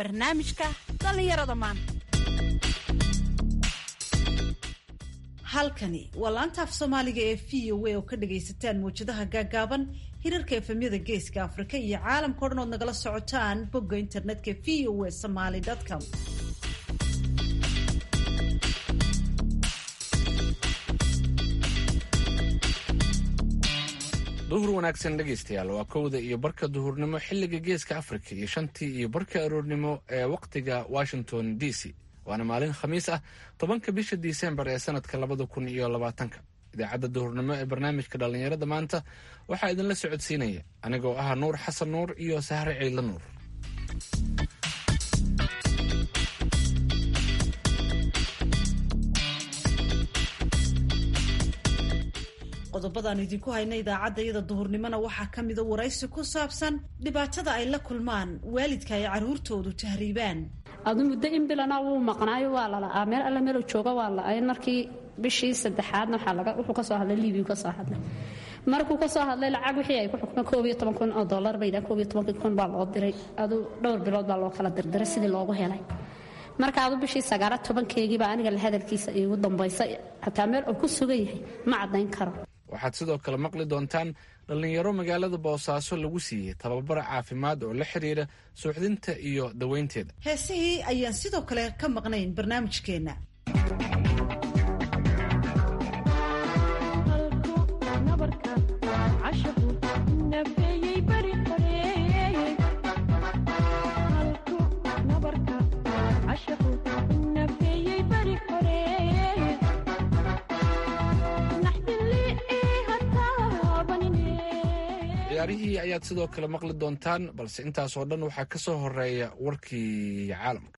barnaamijka dhallinyarada maanta halkani waa laanta af soomaaliga ee v o a oo ka dhagaysataan mawjadaha gaagaaban hirarka efemyada geeska afrika iyo caalamka o dhan ood nagala socotaan bogga internetka v o a somaly com duhur wanaagsan dhegaystayaal waa kowda iyo barka duhurnimo xilliga geeska afrika iyo shantii iyo barka aroornimo ee wakhtiga washington d c waana maalin khamiis ah tobanka bisha disembar ee sanadka labada kun iyo labaatanka idaacadda duhurnimo ee barnaamijka dhallinyarada maanta waxaa idinla socodsiinaya anigoo ah nuur xasan nuur iyo sahre ciidla nuur qodobadaanu idinku hayna idaacadda iyada duhurnimona waxaa ka mida waraysi ku saabsan dhibaatada ay la kulmaan waalidka ay carruurtoodu tahriibaan adu muddo in bilana wuu maqnaayo waa lala'aa meel alle meelu jooga waa la'ay markii bishii saddexaadna wuxuu kasoo hadlay libiyu kasoo hadlay markuu kasoo hadlay lacag wixii ay ku xukmeen koob iyo toban kun oo dollar bay dhahan koob iyo tobankii kun baa loo diray adu dhowr bilood baa loo kala dirdiray sidii loogu helay marka adu bishii sagaala tobankeegiibaa aniga la hadalkiisa iigu dambaysa xataa meel uu ku sugan yahay ma caddayn karo waxaad sidoo kale maqli doontaan dhallinyaro magaalada boosaaso lagu siiyey tababar caafimaad oo la xidhiira suuxdinta iyo daweynteeda heesihii ayaan sidoo kale ka maqnayn barnaamijkeenna ciyaarihii ayaad sidoo kale maqli doontaan balse intaasoo dhan waxaa ka soo horeeya warkii caalamka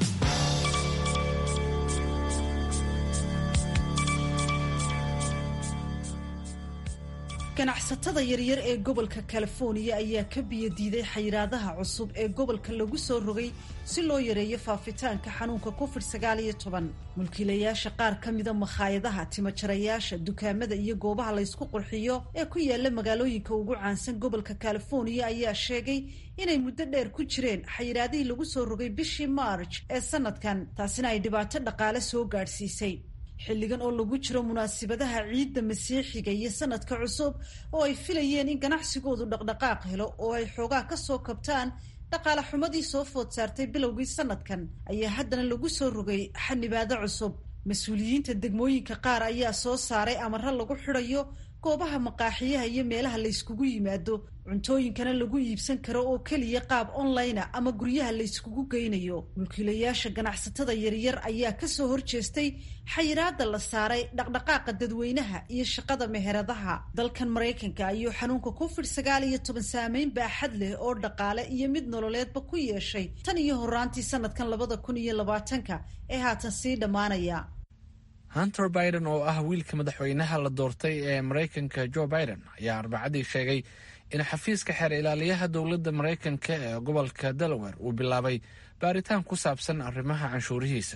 ganacsatada yaryar ee gobolka californiya ayaa ka biyadiiday xayiraadaha cusub ee gobolka lagu soo rogay si loo yareeyo faafitaanka xanuunka covid sagaal iyo toban mulkiilayaasha qaar ka mida makhaayadaha timajarayaasha dukaamada iyo goobaha laysku qurxiyo ee ku yaala magaalooyinka ugu caansan gobolka californiya ayaa sheegay inay muddo dheer ku jireen xayiraadihii lagu soo rogay bishii march ee sanadkan taasina ay dhibaato dhaqaale soo gaadhsiisay xilligan oo lagu jiro munaasabadaha ciidda masiixiga iyo sanadka cusub oo ay filayeen in ganacsigoodu dhaqdhaqaaq helo oo ay xoogaa ka soo kabtaan dhaqaale xumadii soo food saartay bilowgii sanadkan ayaa haddana lagu soo rogay xanibaado cusub mas-uuliyiinta degmooyinka qaar ayaa soo saaray amaro lagu xidhayo goobaha maqaaxiyaha iyo meelaha layskugu yimaado cuntooyinkana lagu iibsan karo oo keliya qaab online ama guryaha layskugu geynayo mulkiilayaasha ganacsatada yaryar ayaa kasoo horjeestay xayiraada la saaray dhaqdhaqaaqa dadweynaha iyo shaqada meheradaha dalkan maraykanka ayuu xanuunka covid sagaal iyo toban saameyn baaxad leh oo dhaqaale iyo mid nololeedba ku yeeshay tan iyo horaantii sanadkan labada kun iyo labaatanka ee haatan sii dhammaanaya hunter biden oo ah wiilka madaxweynaha la doortay ee maraykanka joe biden ayaa arbacadii sheegay in xafiiska xeer ilaaliyaha dowladda maraykanka ee gobolka delaware uu bilaabay baaritaan ku saabsan arrimaha canshuurihiisa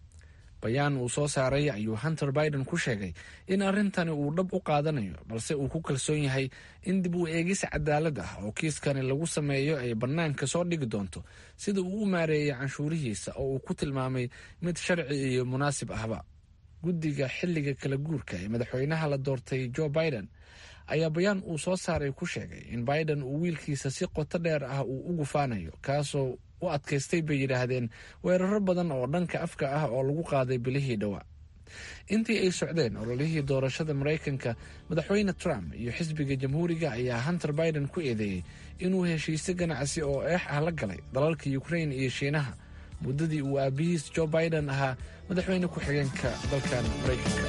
bayaan uu soo saaray ayuu hunter biden ku sheegay in arrintani uu dhab u qaadanayo balse uu ku kalsoon yahay in dib u eegis cadaalad ah oo kiiskani lagu sameeyo ay bannaanka soo dhigi doonto sida uu u maareeyay canshuurihiisa oo uu ku tilmaamay mid sharci iyo munaasib ahba guddiga xilliga kala guurka ee madaxweynaha la doortay joe biden ayaa bayaan uu soo saaray ku sheegay in biden uu wiilkiisa si qoto dheer ah uu u gufaanayo kaasoo u adkaystay bay yidhaahdeen weeraro badan oo dhanka afka ah oo lagu qaaday bilihii dhowaa intii ay socdeen ololihii doorashada maraykanka madaxweyne trump iyo xisbiga jamhuuriga ayaa hunter biden ku eedeeyey inuu heshiise ganacsi oo eex ah la galay dalalka ukrain iyo shiinaha muddadii uu aabihiis joe biden ahaa madaxweyne ku-xigeenka dalkan maraykanka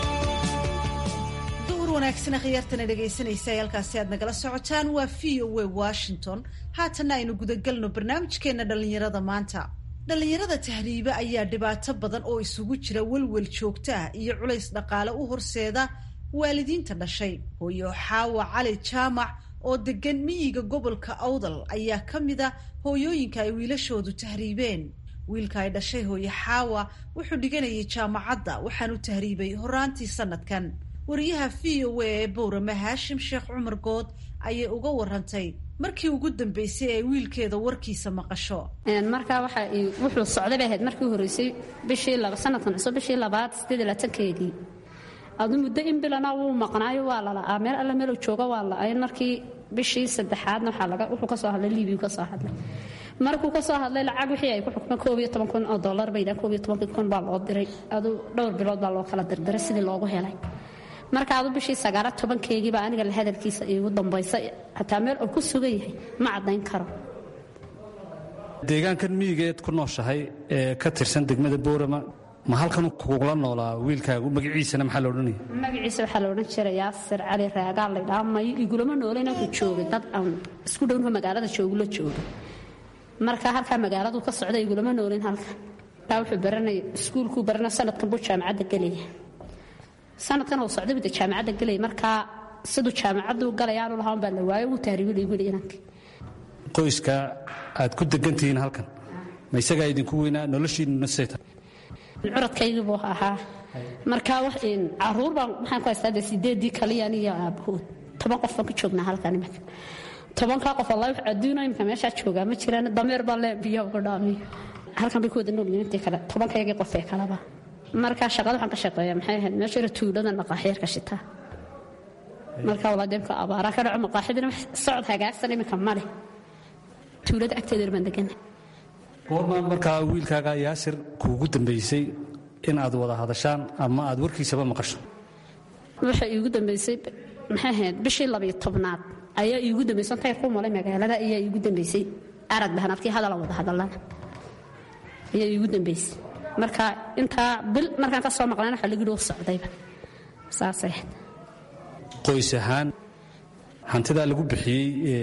duhur wanaagsan khiyaartana dhegaysanaysa halkaasi aad nagala socotaan waa v o a washington haatanna aynu gudagalno barnaamijkeenna dhallinyarada maanta dhallinyarada tahriibe ayaa dhibaato badan oo isugu jira welwel joogto ah iyo culays dhaqaale u horseeda waalidiinta dhashay hooyo xaawa cali jaamac oo degan miyiga gobolka awdal ayaa ka mid a hooyooyinka ay wiilashoodu tahriibeen wiilka ay dhashay hooye xaawa wuxuu dhiganayay jaamacadda waxaanu tahriibay horaantii sanadkan wariyaha v o a ee bowrama haashim sheekh cumar good ayay uga warantay markii ugu dambeysay ee wiilkeeda warkiisa maqasho markaa waxa wuxuu socday bay ahayd markii horeysay bishii sanadkan cusub bishii labaad sideed labaatankeedii adu muddo in bilana wuu maqnaayo waa lala'aa meel alla meelu jooga waa la'ayn markii bishii saddexaadna waxaa laga wuxuu ka soo hadlay libiyu ka soo hadlay markuu ka soo hadlay lacag wixii ay ku xukmeen koob iyo toban kun oo dollar bay yidhahan koob iyo tobankii kun baa loo diray adu dhowr bilood baa loo kala dirdiray sidii loogu helay marka adu bishii sagaala tobankeegiiba aniga la hadalkiisa iigu dambaysa xataa meel uu ku sugan yahay ma caddayn karo deegaankan miyigeed ku nooshahay ee ka tirsan degmada boorama ma halkan kugula noolaa wiilkaagu magaciisana maxaa la odhanaya magaciisa waxaa la odhan jiray yaasir cali raagaa laydhaha mayo igulama noolayna ku joogay dad aan isku dhownho magaalada joogula jooga marka halkaa magaaladu ka socda igulama noolin halkan markaa wuxuu baranay iskuulkuu baranay sanadkan buu jaamacadda gelaya sanadkan uu socday buu de jaamacadda gelaya markaa siduu jaamacaddu galayaanu lahaan baa la waayo wuu tahriibi lagu yidhi inanka qoyska aad ku degantihiin halkan ma isagaa idinku weynaa noloshiinuna siday tahay curadkaygii buu ahaa markaa caruur baan maxaan ku haystaa dee sideedii kaliyan iyo aabahood toban qof baan ku joognaa halkan imika tobankaa qof wallahi wax adduuno imika meeshaa joogaa ma jiraan dameer baa lee biyo uga dhaamiyo halkan bay ku wada noolyihin intii kale tobankaygii qof ee kaleba markaa shaqada waxaan ka shaqeeya maxay ahayd meesha yara tuulada maqaaxyarka shitaa markaa walaa deemka abaaraa ka dhaco maqaaxidina socod hagaagsan imika male tuulada agteeda baan degana goorma markaa wiilkaaga yaasir kuugu dambaysay in aad wada hadashaan ama aad warkiisaba maqasho waxa iigu dambaysay maxay ahayd bishii labiyo tobnaad ayaa iigu dambaysay intay ku malay magaalada ayaa iigu dambaysay arag bahan halkii hadala wada hadalana ayaa iigu dambaysay marka intaa bil markaan ka soo maqlaan waxa lagu yidhi socdayba saasay ahayd qoys ahaan hantidaa lagu bixiyey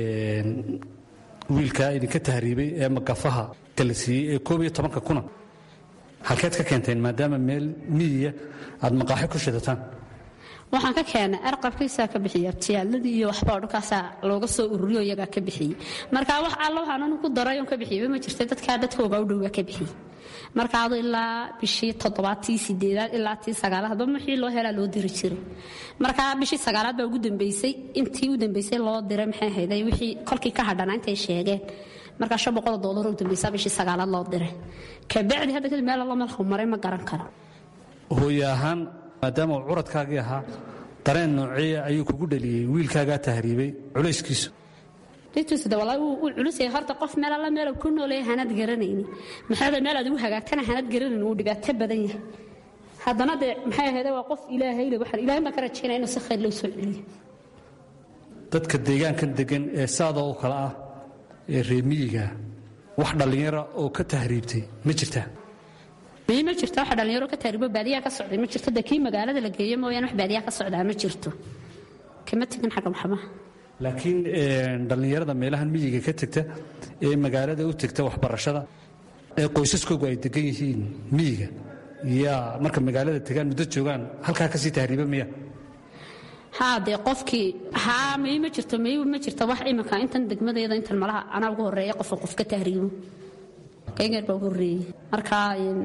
wiilkaa idinka tahriibay ee magafaha kala siiyey ee koob iyo tobanka kuna halkeed ka keenteen maadaama meel miyiya aad maqaaxi ku shidataan waxaan ka keenay arqabkiisaa ka bixiya tiyaaladii iyo waxbaa dhulkaasaa looga soo ururiyo iyagaa ka bixiyey marka wax alla waxaan ku daray on ka bixiyey ma jirta dadkaa dadkooga u dhowgaa ka bixiyey marka adu ilaa bishii toddobaad tii sideedaad ilaa tii sagaalaad hadba wixii loo helaa loo diri jiray marka bishii sagaalaad baa ugu dambeysay intii u dambeysay loo diray maxay hayday wixii kolkii ka hadhanaa intay sheegeen markaa shan boqol doolar u dambeysaa bishii sagaalaad loo diray kabacdi hadda kadib meel alla malku maray ma garan karo hooye ahaan maadaama uu curadkaagii ahaa dareen nooceeya ayuu kugu dhaliyey wiilkaagaa tahriibay culayskiisu ituusda walaahi wuu culus yahay horta qof meel alla meel ku nooleeya hanaad garanayni maxaa meel aad ugu hagaagtana hanaad garanayn wuu dhibaato badan yahay haddana dee maxay ahayd waa qof ilaahay le waxaan ilaahay baan ka rajaynaya inuu si khayr loo soo celiyo dadka deegaankan degan ee saada oo kale ah ee reemiyiga wax dhallinyara oo ka tahriibtay ma jirtaa mii ma jirto waxa dhallinyaro ka tahriibo baadiyaa ka socday ma jirto dee kii magaalada la geeyo mooyaane wax baadiyaa ka socdaa ma jirto kama tegin xagga maxamaha laakiin dhallinyarada meelahan miyiga ka tegta ee magaalada u tegta waxbarashada ee qoysaskoogu ay degan yihiin miyiga yaa marka magaalada tegaan muddo joogaan halkaa kasii tahriiba miya haa dee qofkii haa mii ma jirto mii ma jirto wax iminka intan degmadeeda intan malaha anaa ugu horreeya qofka qof ka tahriibo kaygeer baa ugu horreeyey markaa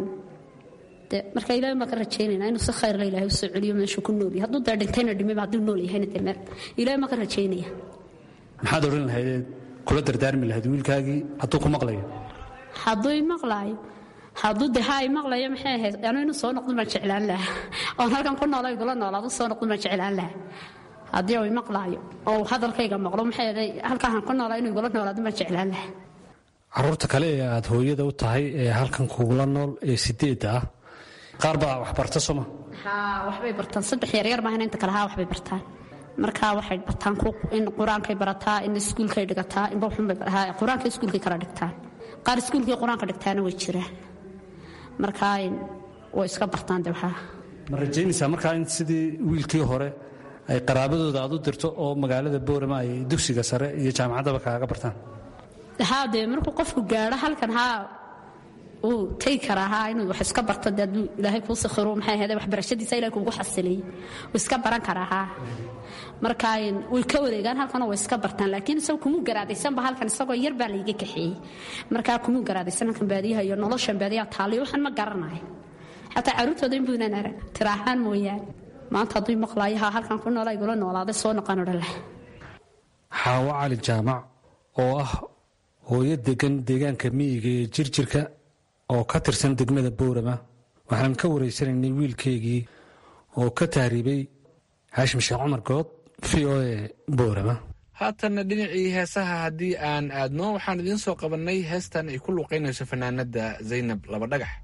de marka ilahay baan ka rajaynayna inuu si khayrla ilahay u soo celiyo meeshuu ku nool yahay hadduu dee dhintayna dhimay hadduu nool yahayna dee meel ilahay baan ka rajaynaya maxaad odhan lahayd kula dardaarmi lahayd wiilkaagii hadduu ku maqlayo hadduu imaqlaayo hadduu de haa imaqlayo maxay ahayd anu inuu soo noqdin baan jeclaan lahaa oon halkan ku noola igula noolaadu soo noqdin baan jeclaan lahaa haddii uu imaqlaayo oo uu hadalkayga maqlo maxay ahayd halkaan ku noolaa inuu igula noolaadin baan jeclaan lahaa caruurta kale ee aad hooyada u tahay ee halkan kugula nool ee sideedda ah qaar baa wax barta soma haa waxbay bartaan saddex yaryar maahan inta kale haa waxbay bartaan markaa waxay bartaan in qur-aankay barataa in iskuulkay dhigataa inba waxunbay qur-aanka iskuulkay kala dhigtaan qaar iskuulkii qur-aanka dhigtaana way jiraan markaa way iska bartaan de waxaa ma rajaynaysaa markaa in sidii wiilkii hore ay qaraabadooda aad u dirto oo magaalada boorama ay dugsiga sare iyo jaamacaddaba kaaga bartaan haa dee markuu qofku gaadho halkan haa uu tagi karaa haa inuu wax iska barto dee hadduu ilaahay kuu sakhiro maxay ahayd waxbarashadiisa ilahay kuugu xasiliyey wuu iska baran karaa haa marka way ka wareegaan halkanoo way iska bartaan laakiin isaga kumuu garaadaysanba halkan isagoo yar baa layga kaxeeyey markaa kumuu garaadaysan halkan baadiyaha iyo noloshan baadiyaha taaliyo waxaan ma garanayo xataa carruurtooda in buunan arag tiraahaan mooyaane maanta hadduu maqlaayaha halkan ku noola igula noolaaday soo noqon odhan leh xaawo cali jaamac oo ah hooyo degan deegaanka miyiga ee jirjirka oo ka tirsan degmada boorama waxaan ka wareysanaynay wiilkeygii oo ka tahriibay haashim sheekh cumar good v o e boorama haatanna dhinacii heesaha haddii aan aadno waxaan idiin soo qabannay heestan ay ku luuqaynayso fanaanadda zaynab laba dhagax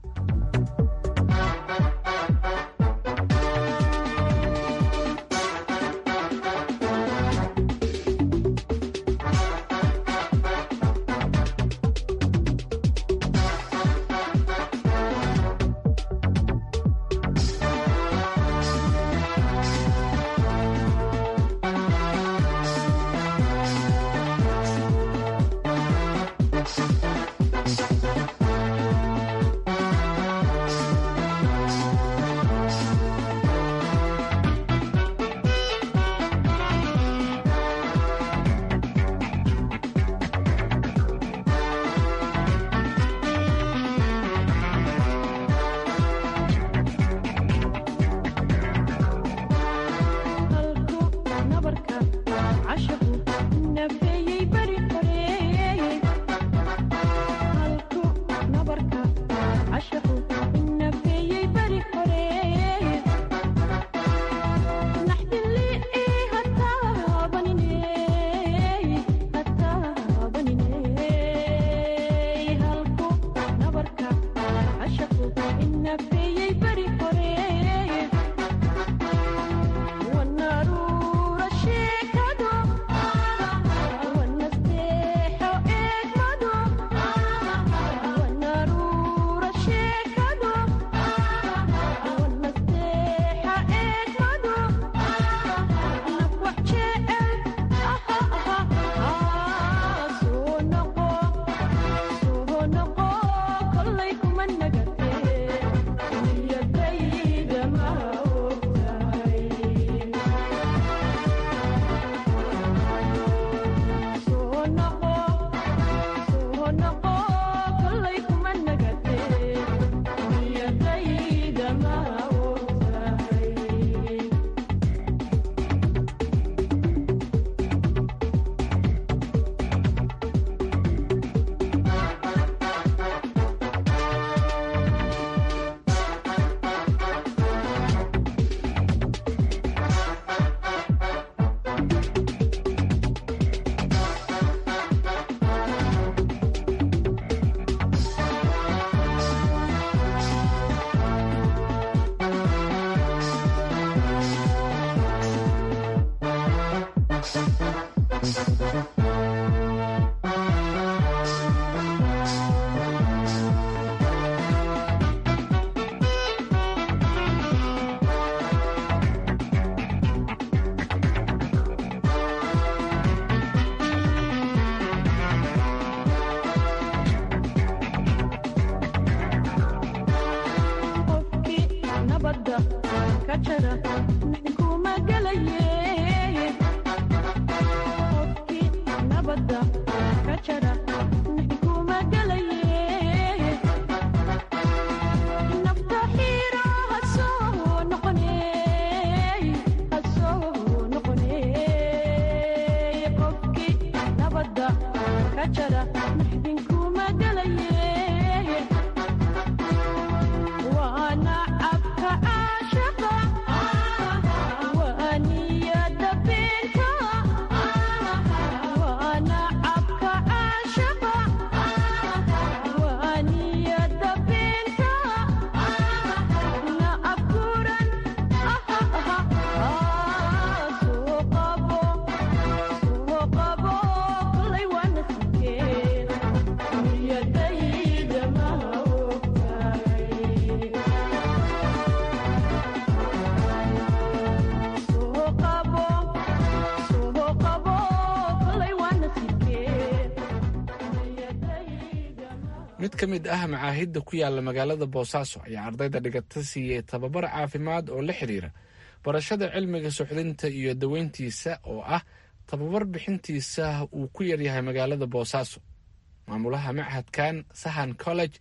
mid ka mid ah macaahidda ku yaala magaalada boosaaso ayaa ardayda dhigata siiyey tababar caafimaad oo la xidhiira barashada cilmiga suxdinta iyo daweyntiisa oo ah tababar bixintiisa uu ku yaryahay magaalada boosaaso maamulaha machadkan sahan college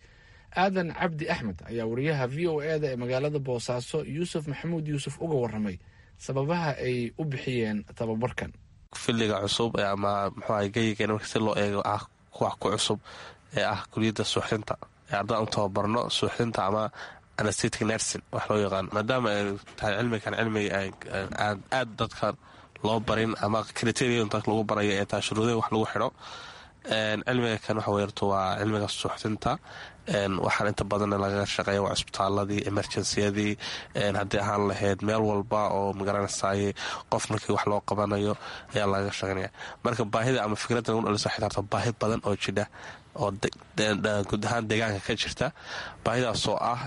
aadan cabdi axmed ayaa wariyaha v o e da ee magaalada boosaaso yuusuf maxamuud yuusuf uga waramay sababaha ay u bixiyeen tababarkan filiga cusub ama mxuaha geyigeena marka si loo eego ah kuwa ku cusub ee ah kuliyadda suuxdinta ee ardada u tababarno suuxdinta ama anesthetic nersin wax loo yaqaan maadaama ay tahay cilmigan cilmiga aad dadka loo barin ama criteria dadka lagu barayo ee tahay shuruudaha wax lagu xidho cilmiga kan waxa weerto waa cilmiga suuxdinta waxaan inta badan laga shaqeeya waa cisbitaaladii emergenciyadii haddii ahaan lahayd meel walba oo magaranaysaay qof markii wax loo qabanayo ayaa laga shaqeynaya marka baahida ama fikradda lagu dhaliso xitaa baahi badan oo jidha oo guud ahaan deegaanka ka jirta baahidaasoo ah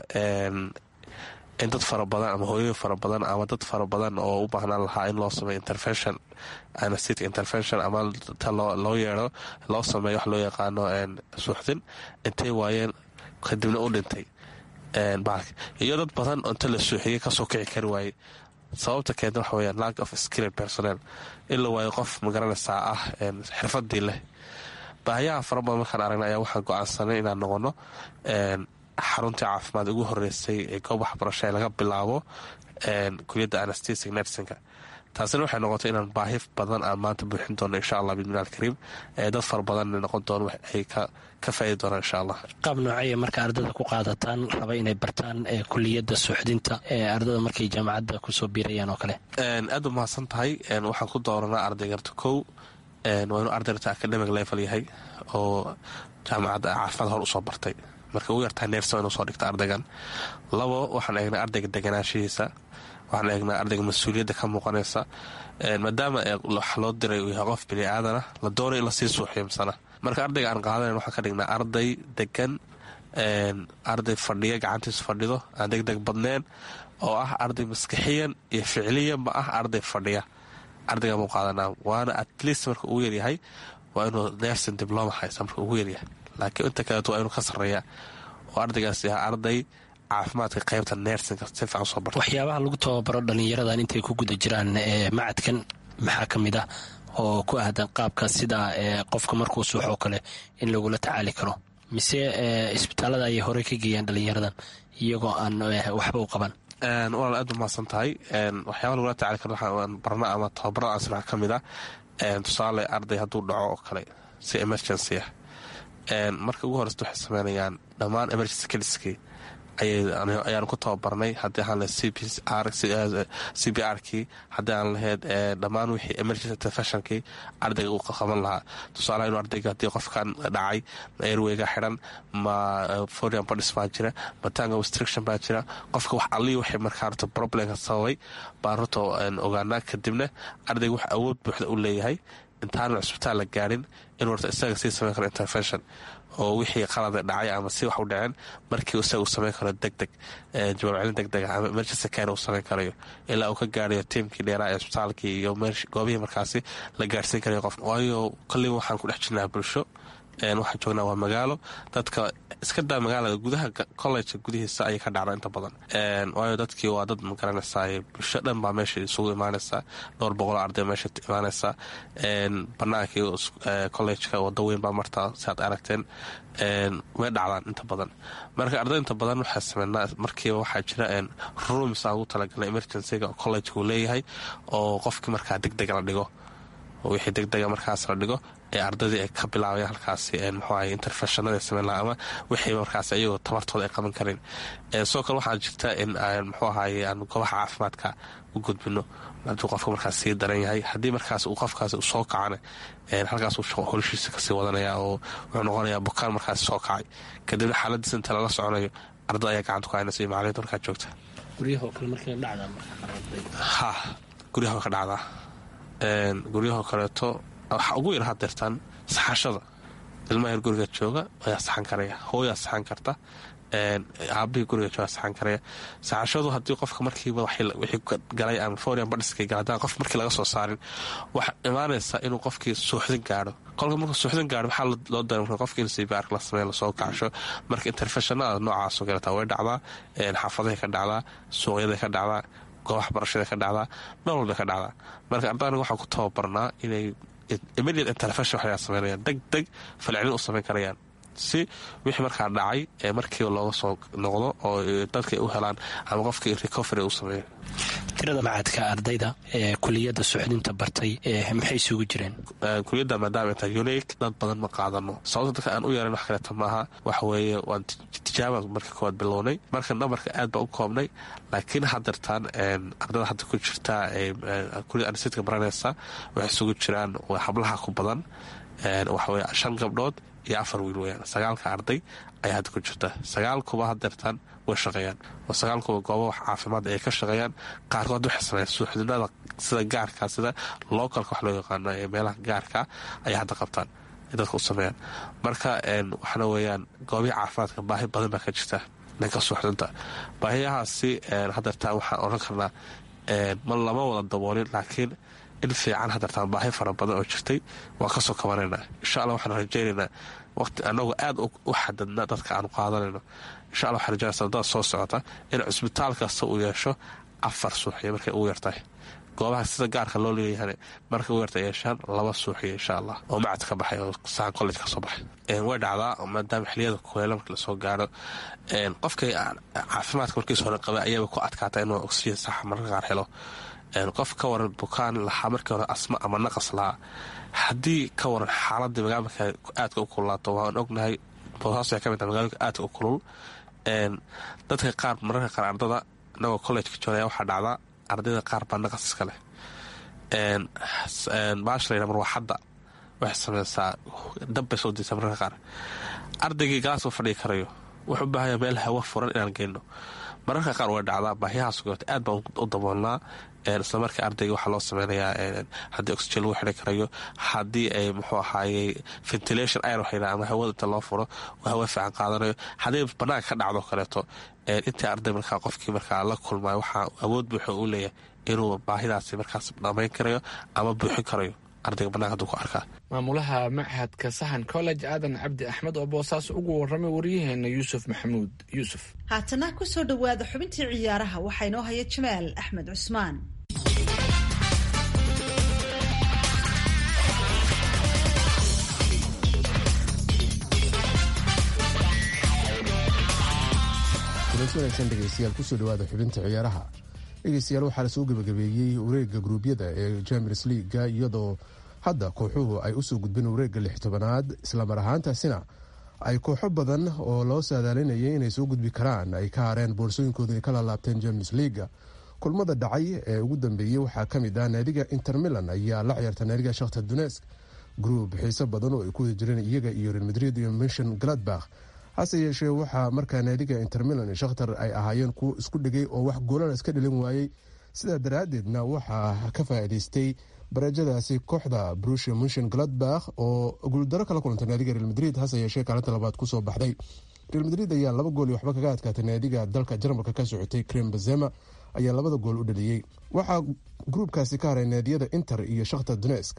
in dad fara badan ama hooyoyin fara badan ama dad fara badan oo u baahnaan lahaa in loo sameeyo intervention anesthetic intervention ama ta loo yeero loo sameeyo wax loo yaqaano suuxdin intay waayeen kadibna u dhintay baalka iyo dad badan oo inta la suuxiyey kasoo kici kari waayey sababta keenta waxa weeyaan lack of skilled personnel in la waayo qof magaranaysaa ah xirfadii leh baahiyaha fara badan markaan aragna ayaa waxaan go-aansanay inaan noqono xaruntii caafimaad ugu horeysay ee goob waxbarasho ee laga bilaabo kuliyadda anestesic nersinka taasina waxay noqotay inaan baahi badan aan maanta buuxin doono insha allah bidmilah alkariim ee dad fara badan noqon doono ay ka faa'idi doonaan insha allah qaab noocaya marka ardada ku qaadataan raba inay bartaan kuliyadda suuxdinta ee ardada markay jaamacadda kusoo biirayaan oo kale aad u mahadsan tahay waxaan ku dooranaa ardaygarta kow waa inuu ardaygarta academic level yahay oo jaamacadda caafimaad hor usoo bartay marka ugu yartahay neefsa inuu soo dhigta ardaygan labo waxaan eegnaa ardayga deganaashihiisa waxaan eegnaa ardayga mas-uuliyadda ka muuqanaysa maadaama wax loo diray uu yahay qof bini aadana la doonay in lasii suuxiyamsana marka ardayga aan qaadanayn waxaan ka dhignaa arday degan arday fadhiya gacantiisu fadhido aan degdeg badneen oo ah arday maskixiyan iyo ficliyanba ah arday fadhiya ardayga muu qaadanaa waana at least marka ugu yaryahay waa inuu nersin dibloma haysa marka ugu yaryahay laakiin inta kaleeto waa inuu ka sarreeya oo ardaygaas yahay arday caafimaadka qaybta nersinka si fiican soo barta waxyaabaha lagu tababaro dhallinyaradan intay ku guda jiraan macadkan maxaa ka mid ah oo ku ahdan qaabka sida qofka markuu suuxoo kale in lagula tacaali karo mise isbitaalada ayay horey ka geeyaan dhallinyaradan iyagoo aan waxba u qaban walaal aad u mahadsan tahay waxyaaba lagula tacaali karo waxaan barna ama tababarada asr waxaa ka mid ah tusaale arday hadduu dhaco oo kale si emergency ah marka ugu horeysta waxay sameynayaan dhammaan emergency kaliskii ayaanu ku tababarnay haddii aan lahayd c b r kii haddii aan lahayd dhammaan wixii emergency interventionkii ardayga uu qaban lahaa tusaalaha inuu ardayga haddii qofkan dhacay ma airwayga xidhan ma forian bodis baa jira ma tanga restriction baa jira qofka wax allii waxay markaa horta problemka sababay baan horta ogaanaa kadibna ardayga wax awood buuxda u leeyahay intaanu cisbitaal la gaadhin inuu horta isaga sii sameyn karo intervention oo wixii qalada dhacay ama si wax u dhaceen markii isaga uu sameyn karo degdeg jawaab celin degdeg ama emergency care uu sameyn karayo ilaa uu ka gaarayo tiimkii dheeraa ee isbitaalkii iyo goobihii markaasi la gaarhsiin karayo qof waayo kolliba waxaan ku dhex jirnaa bulsho waxaan joognaa waa magaalo dadka iska daa magaalada gudaha college gudihiisa ayay ka dhacda inta badan waayo dadkii waa dad magaranaysaa bulsho dhan baa meesha isugu imaanaysaa dhowr boqol arday meesha imaanaysaa banaankii collegeka wado weyn baa martaa si aad aragteen way dhacdaan inta badan marka arday inta badan waxaa sameynaa markiiba waxaa jira rooms aan ugu talagalnay emergencyga oo collegeka uu leeyahay oo qofkii markaa degdega la dhigo wixii degdega markaas la dhigo ee ardaydii ay ka bilaabayan halkaasi mxuahay interfeshonada sameyn laha ama wixii markaas iyagoo tabartooda ay qaban karin sidoo kale waxaa jirta in mxuu ahaye aan goobaha caafimaadka u gudbino hadduu qofka markaas sii daran yahay haddii markaas uu qofkaas soo kacana halkaasuu holishiisa kasii wadanaya oo wuxuu noqonayaa bukaan markaas soo kacay kadibna xaaladiis inta lala soconayo ardada ayaa gacanta ku haynaysa iyo macalimiinta markaa joogta ha guryaha way ka dhacdaa guryahoo kaleeto waxaa ugu yar hadeertaan saxashada ilmaha yar guriga jooga ayaa saxan karaya hooyaa saxan karta aabihii guriga jooga saxan karaya saxashadu haddii qofka markiiba wixii galay ama forian badhiskay galay haddaan qof markii laga soo saarin waxaa imaanaysa inuu qofkii suuxdin gaadho kolka markuu suuxdin gaadho maxaa loo daray marka qofki in cbr la sameeya lasoo kacsho marka interfeshonada noocaasoo kaleeta way dhacdaa xaafadahay ka dhacdaa suuqyaday ka dhacdaa goob waxbarashada ka dhacdaa meel walbay ka dhacdaa marka ardayga waxaan ku tababarnaa inay immediate intervention waxay sameynayaan deg deg falcelin u samayn karayaan si wixii markaa dhacay ee markiiba looga soo noqdo oo dadka u helaan ama qofkii recovery u sameeyo tirada macadka ardayda ee kuliyadda suuxdinta bartay maxay isugu jireen kuliyadda maadaama tahay unique dad badan ma qaadano sababta dadka aan u yeeran wax kaleeto maaha waxa weeye waan tijaaba marka koowaad bilownay marka nambarka aad baan u koobnay laakiin haddeertaan ardada hadda ku jirta kuliyada anisidka baranaysa waxay isugu jiraan hablaha ku badan waxaweye shan gabdhood iyo afar wiil weyaan sagaalka arday ayaa hadda ku jirta sagaalkuba hadeertaan way shaqeeyaan oo sagaalkuba gooba wax caafimaad ay ka shaqeeyaan qaarkood waxay sameeyaan suuxdinada sida gaarka sida localka wax loo yaqaano ee meelaha gaarka ayay hadda qabtaan ay dadka u sameeyaan marka waxana weeyaan goobihi caafimaadka baahi badan baa ka jirta dhanka suuxdinta baahiyahaasi hadeertaan waxaan odhan karnaa ma lama wada daboolin laakiin in fiican hadeertaan baahi fara badan oo jirtay waan kasoo kabanaynaa insha alla waxaan rajaynaynaa waqti anagoo aad u xadadna dadka aanu qaadanayno insha alla waxaan rajaynaa sanadada soo socota in cusbitaal kasta uu yeesho afar suuxiya markay ugu yartahay goobaha sida gaarka loo leeyahan markay ugu yarta yeeshaan laba suuxiya insha allah oo macad ka baxay oo sahan college ka soo baxay way dhacdaa maadaama xiliyada kuleela marka lasoo gaaro qofkay caafimaadka markiisa hore qaba ayaaba ku adkaata inuu oxygen saxa mararka qaar helo qof ka waran bukaan lahaa markii hore asma ama naqas lahaa haddii ka waran xaaladii magaalmarka aadka u kululaato waan ognahay boosaas ka mid magaalooyinka aadka u kulul dadka qaar mararka qaar ardada inagoo collejka joogaya waxaa dhacdaa ardayda qaar baa naqas iska leh baashlayna marwaxadda waxay sameysaa dabbay soo diisaa mararka qaar ardaygii galaas ma fadhigi karayo wuxuu u baahanya meel hawa furan inaan geyno mararka qaar way dhacdaa baahiyahaas goota aad baan u daboolnaa isla markai ardayga waxaa loo sameynayaa haddii oxygen lagu xiri karayo haddii ay muxuu ahaayey ventilation air waxayna ama hawada inta loo furo oo hawa fiican qaadanayo haddii banaanka ka dhacdo kaleeto intii arday markaa qofkii markaa la kulmayo waxaa awood buuxa uu leeyahay inuu baahidaasi markaas dhamayn karayo ama buuxin karayo ardayga banaanka haduu ku arkaa maamulaha machadka sahan college aadan cabdi axmed oo boosaaso ugu waramay waryaheena yuusuf maxamuud yuusuf haatana ku soo dhowaada xubintii ciyaaraha waxaa inoo haya jamaal axmed cusmaan kulanti wanaagsan dhegeystayaal kusoo dhawaada xubinta ciyaaraha dhegeystayaal waxaa lasoo gebagabeeyey wareega gruubyada ee champions leaga iyadoo hadda kooxuhu ay usoo gudbeen wareega lix tobanaad islamar ahaantaasina ay kooxo badan oo loo saadaalinayay inay soo gudbi karaan ay ka hareen boorsooyinkooda ay ka laalaabteen champions leaga kulmada dhacay ee ugu dambeeyey waxaa ka mid ah naadiga inter milan ayaa la ciyaarta naadiga shakhtar dunesk gruub xiiso badan oo ay ku wada jireen iyaga iyo real madrid iyo menshon gladbakh hase yeeshee waxaa markaa naadiga inter milan iyo shakhtar ay ahaayeen kuwo isku dhigay oo wax goolana iska dhalin waayey sidaa daraaddeedna waxaa ka faa'iidaystay bareejadaasi kooxda brusia munshon gladbakh oo guuldaro kala kulantay naadiga real madrid hase yeeshee kaalinta labaad kusoo baxday real madrid ayaa laba gool iyo waxba kaga adkaatay naadiga dalka jarmalka ka socotay krem bazema ayaa labada gool u dhaliyey waxaa gruubkaasi ka haray naadiyada inter iyo shakhtar dunesk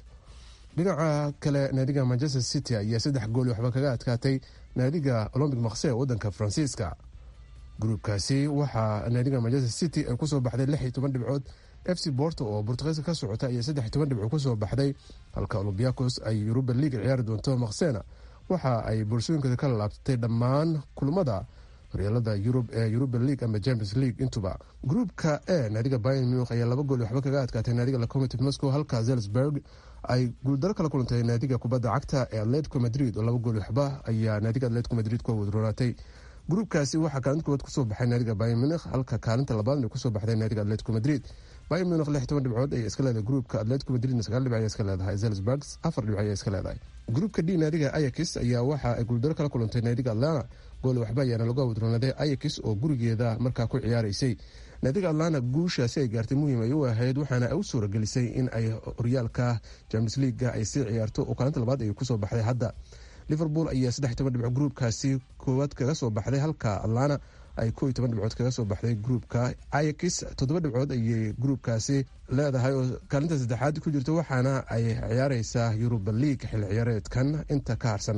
dhinaca kale naadiga manchester city ayaa saddex gool iyo waxba kaga adkaatay naadiga olombic makse wadanka faransiiska gruubkaasi waxaa naadiga manchester city ay kusoo baxday lix iyo toban dhibcood f c borto oo bortugiiska ka socota ayaa saddex iyo toban dhibcood kusoo baxday halka olombiakos ay yuruba leaga ciyaari doonto maksena waxa ay boorsooyinkooda kala laabtatay dhammaan kulmada horyaalada yurub ee yuruba league ama champions league intuba gruubka e naadiga bayan munich ayaa laba gool iyo waxba kaga adkaatay naadiga locomotive moscow halka zelsburg ay guuldaro kala kulantay naadiga kubadda cagta ee atletico madrid oo laba gool waxba ayaa naadiga atletico madrid ku wadronaatay gruubkaasi waxaa kaalinta koowaad kusoo baxay naadiga bayan munich halka kaalinta labaadna kusoo baxday naadiga atletico madrid bayan munich lix toban dhibcood ayay iska leedahay gruubka atletico madridna sagaal dhibc ayay iska leedahay zelsburg afar dhibc ayay iska leedahay gruubka d naadiga ayakis ayaa waxa ay guuldaro kala kulantay naadiga atlana gool waxba ayaana lagu wadronaaday ayakis oo gurigeeda markaa ku ciyaaraysay naadiga atlana guushaasi ay gaartay muhiim ay u ahayd waxaana ay u suuragelisay in ay horyaalka champions leaga ay sii ciyaarto oo kaalinta labaad ay kusoo baxday hadda liverpool ayaa saddex toban dhibco gruubkaasi koowaad kaga soo baxday halka atlana ay koo iyo toban dhibcood kaga soo baxday gruubka ayakis toddoba dhibcood ayay gruubkaasi leedahay oo kaalinta saddexaad ku jirto waxaana ay ciyaareysaa yuruba league xil ciyaareedkan inta ka harsan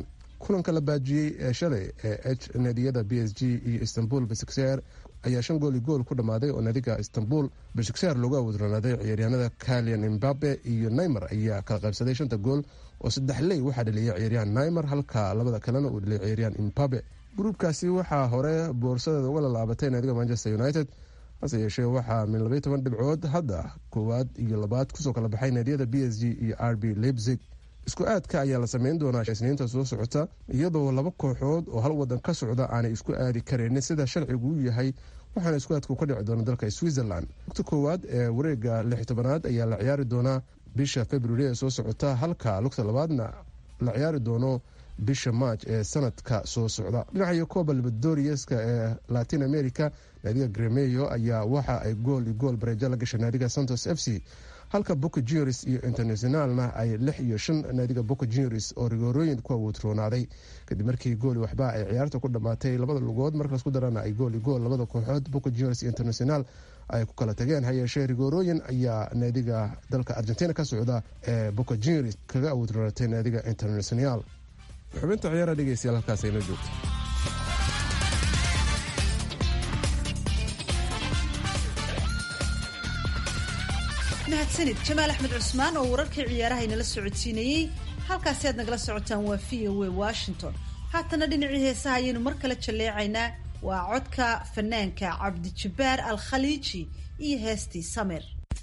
kulanka la baajiyey ee shalay ee h naadiyada b s g iyo istanbul besikser ayaa shan gool i gool ku dhammaaday oo naadiga istanbul besikser loogu awudranaaday ciyaaryahanada kalian imbabe iyo neymer ayaa kala qaybsaday shanta gool oo saddex ley waxaa dhaliyay ciyaaryahan neymer halka labada kalena uu dhaliyay ciyaaryahan imbabe gruubkaasi waxaa hore boorsadeeda uga lalaabatay naadiga manchester united hase yeeshee waxaa min labaiy toban dhibcood hadda koowaad iyo labaad kusoo kala baxay naadiyada b s g iyo r b leipzig isku aadka ayaa la sameyn doonaa isniinta soo socota iyadoo laba kooxood oo hal wadan ka socda aanay isku aadi kareen sida sharcigu u yahay waxaana isku aadku ka dhici doona dalka switzerland wagta koowaad ee wareega lix tobanaad ayaa la ciyaari doonaa bisha february ee soo socota halka lugta labaadna la ciyaari doono bisha march ee sanadka soo socda dhinaca coba libadoriaska ee latin america naadiga gremeyo ayaa waxa ay gool iyo gool bareejo la gashay naadiga santos f c halka boca juniors iyo internationalna ay lix iyo shan naadiga boca juniors oo rigoorooyin ku awoodroonaaday kadib markii gooli waxba ay ciyaarta ku dhammaatay labada lugood markaasku darana ay gool iyo gool labada kooxood boca juniors iyo international ay ku kala tageen hayeeshee rigoorooyin ayaa naadiga dalka argentina ka socda ee boca juniors kaga awoodroonatay naadiga international xubinta ciyaara dhegeystayaal halkaas ayna joogto mahadsanid jamaal axmed cusmaan oo wararkii ciyaaraha inala socodsiinayey halkaasi aad nagala socotaan waa v o a washington haatana dhinacii heesaha ayaynu mar kale jalleecaynaa waa codka fanaanka cabdijabbaar al khaliiji iyo heestii samer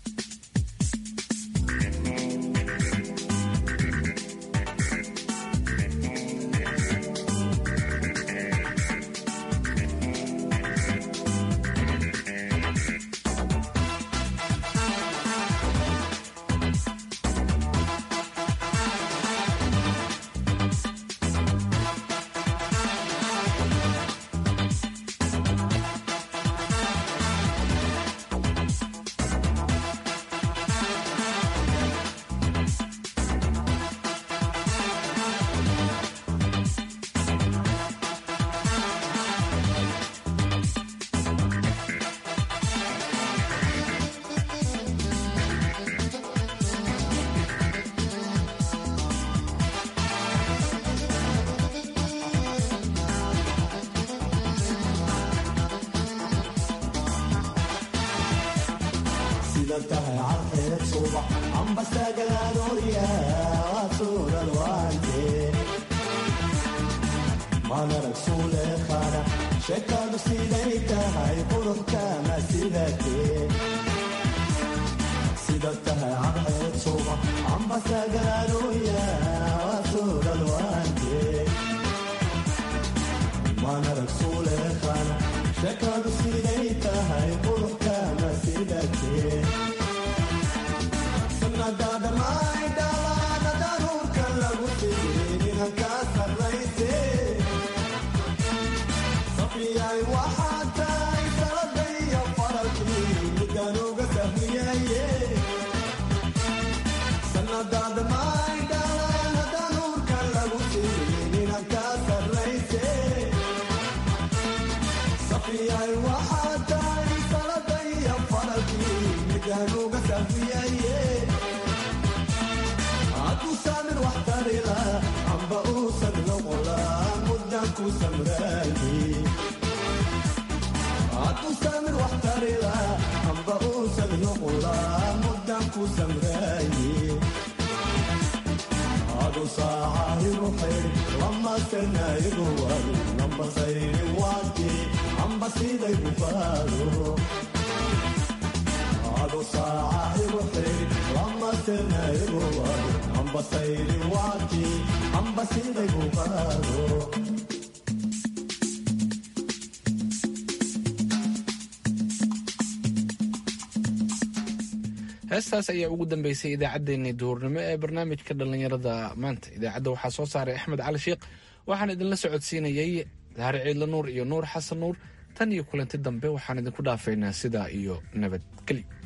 heestaas ayaa ugu dambeysay idaacaddeenii duhurnimo ee barnaamijka dhallinyarada maanta idaacadda waxaa soo saaray axmed cali sheekh waxaan idinla socodsiinayey daare ciidla nuur iyo nuur xasan nuur tan iyo kulanti dambe waxaan idinku dhaafaynaa sidaa iyo nabadgelyo